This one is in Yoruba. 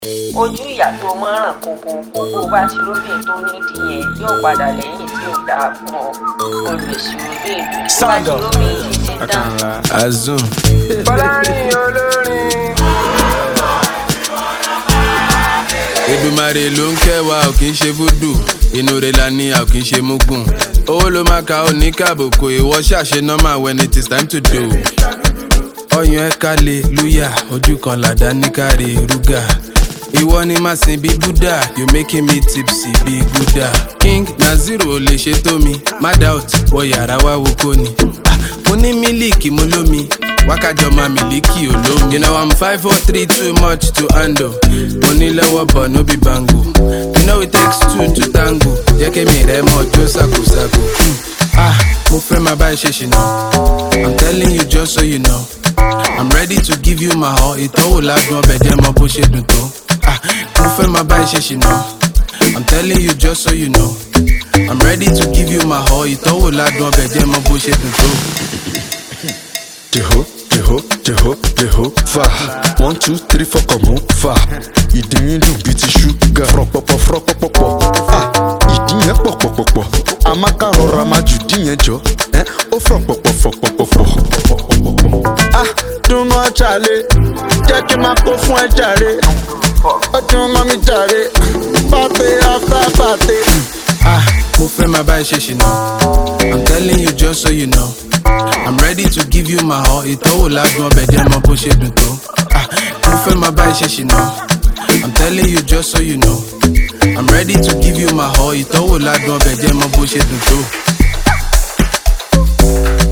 ojú ìyá tó mọ́ràn kókó kókó bá ti róbìn tó nídìí yẹn yóò padà lẹ́yìn tí ò dáa fún ọ olùsí róbìn tó bá ti róbìn yìí ti tán. Azum. Fọlárin olórin. Èdùmàrè ló ń kẹwàá ò kì í ṣe fúdù inú rẹ̀ la ní a ò kì í ṣe mugun owó ló máa ka ó ní kàbùkù ìwọ ṣàṣe normal when it is time to do. ọyàn ẹ kálẹ̀ lúyà ojú kan làdá ní káre rúgà ìwọ ni màá sin bí buddha you making me tipsy bí gúdà king naziru ò lè ṣe tó mi má doubt wọ yàrá wá wo kó ni Ah, mo ní mílíkì mo lómi wákàjọ máa mílíkì olómi. you know i'm five four three too much to handle mo ní lọ́wọ́ bọ̀ no be bango you know it takes two to tango jẹ́ kémi rẹ̀ mọ́ jó ṣàkóṣàkó. Hmm. ah mo fẹ́ máa bá ẹ ṣe ṣìnà i'm telling you just so you know i'm ready to give you my all ìtọ́wò ládùn ọbẹ̀ jẹ́ mọ bó ṣe dùn tó. ah mo fẹ́ máa bá ẹ ṣe ṣìnà i'm telling you just so you know i'm ready to give you my all ìtọ́wò ládùn ọbẹ̀ jẹ́ mọ bó ṣe dùn tó. Jeho, jeho, jeho, jeho, fa. One, two, three, four, come on, fa. Ìdí yín dùn bíi ti ṣúgà. Fọ̀rọ̀pọ̀pọ̀ fọ̀rọ̀pọ̀pọ̀. Ah, ìdí yẹn pọ̀pọ̀pọ̀pọ̀. Àmàkà rọra máa jù dí yẹn jọ. Ẹ́ ó fọ̀pọ̀pọ̀ fọ̀pọ̀pọ̀. Ah, dùnmọ̀ ṣàlẹ̀. Jẹ́ kí n máa kó fún ẹ jàre. Ó dùn mọ́ mi jàre. Pàtẹ́ after pàtẹ́. Ah, mo fẹ́ máa bá ẹ ṣe ṣìnà. I'm telling you just so you know. I'm ready to give you my all. Ìtọ́wò ládùn ọbẹ̀ jẹ́ mọ bó ṣe dùn tó. Ah, mo fẹ́ máa bá ẹ ṣe ṣìnà. I'm telling you just so you know. I'm ready to give you my all. Ìtọ́wò ládùn ọbẹ̀ jẹ́ mọ bó ṣe dùn tó.